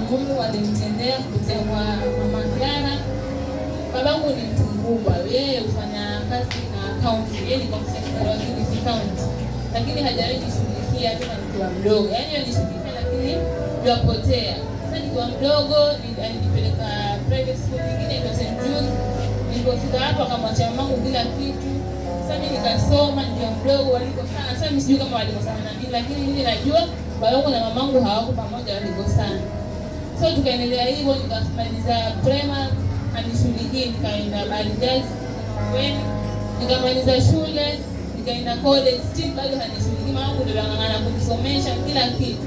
Mungu alimtendea kupitia kwa mama Clara. Babangu ni mtu mkubwa, yeye hufanya kazi na akaunti, yeye ni secretary wa Kilifi County, lakini hajawahi nishughulikia tena nikiwa mdogo, yaani anishughulikia lakini yapotea. Sasa nikiwa mdogo ni- alinipeleka private school nyingine inaitwa St. Jude. Nilipofika hapo akamwachia mamangu kila kitu. Sasa mimi nikasoma nikiwa mdogo walikosana. Sasa mimi sijui kama walikosana na nini, lakini mimi najua babangu na mamangu hawako pamoja, walikosana. So tukaendelea hivyo, nikamaliza primary anishughulikie, nikaenda Barigas Weni, nikamaliza shule, nikaenda college, still bado hanishughulikii. Mamangu ndio anang'ang'ana kunisomesha kila kitu.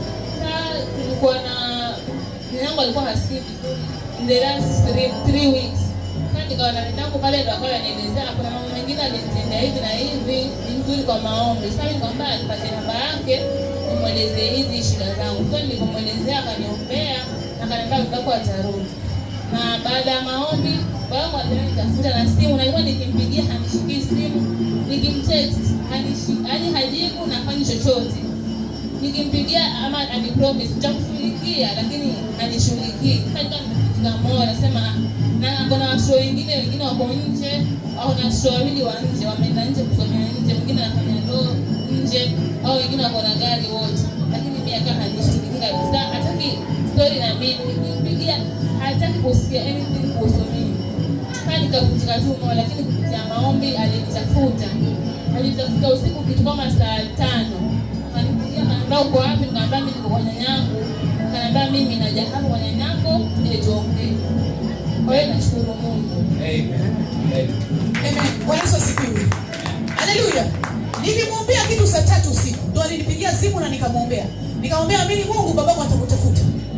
Sasa tulikuwa na nyango alikuwa hasikii vizuri in the last three, three weeks. Sasa nikawa na nyango pale ndo akawa ananielezea kuna mambo mengine alinitendea hivi na hivi, ni mzuri kwa maombi. Sasa nikamwambia anipatie namba yake nimwelezee hizi shida zangu. So nilipomwelezea akaniombea, akaniambia mtako atarudi. Na baada ya maombi babangu alienda nitafuta na simu, na nilikuwa nikimpigia hanishikii simu, nikimtext hanishi, yaani hajibu na hafanyi chochote nikimpigia ama anipromise nitakushughulikia lakini anishughulikii kamoa nasema na kuna watoto wengine wengine wako nje au na watoto wawili wa nje wameenda nje kusomea nje mwingine anafanya ndoo nje au wengine wako na gari wote lakini mimi akaa hanishughuliki kabisa hataki story na mimi nikimpigia hataki kusikia anything kuhusu mimi kaa nikavunjika tu moyo lakini kupitia maombi alinitafuta alinitafuta usiku kitu kama saa tano akanipigia akaniambia uko wapi nikamwambia mimi niko kwa nyanyangu akaniambia mimi naja hapo kwa nyanyangu ili tuongee kwa hiyo nashukuru Mungu Amen. Amen. Amen. Bwana Yesu asifiwe. Haleluya. Nilimwombea kitu saa tatu usiku. Ndio alinipigia simu na nikamwombea. Nikamwambia amini Mungu babangu atakutafuta.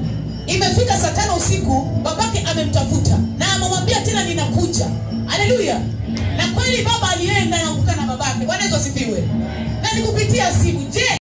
Imefika saa tano usiku babake amemtafuta na amemwambia tena ninakuja. Haleluya. Na kweli baba alienda na kukaa na babake. Bwana Yesu asifiwe. Na nikupitia simu. Je,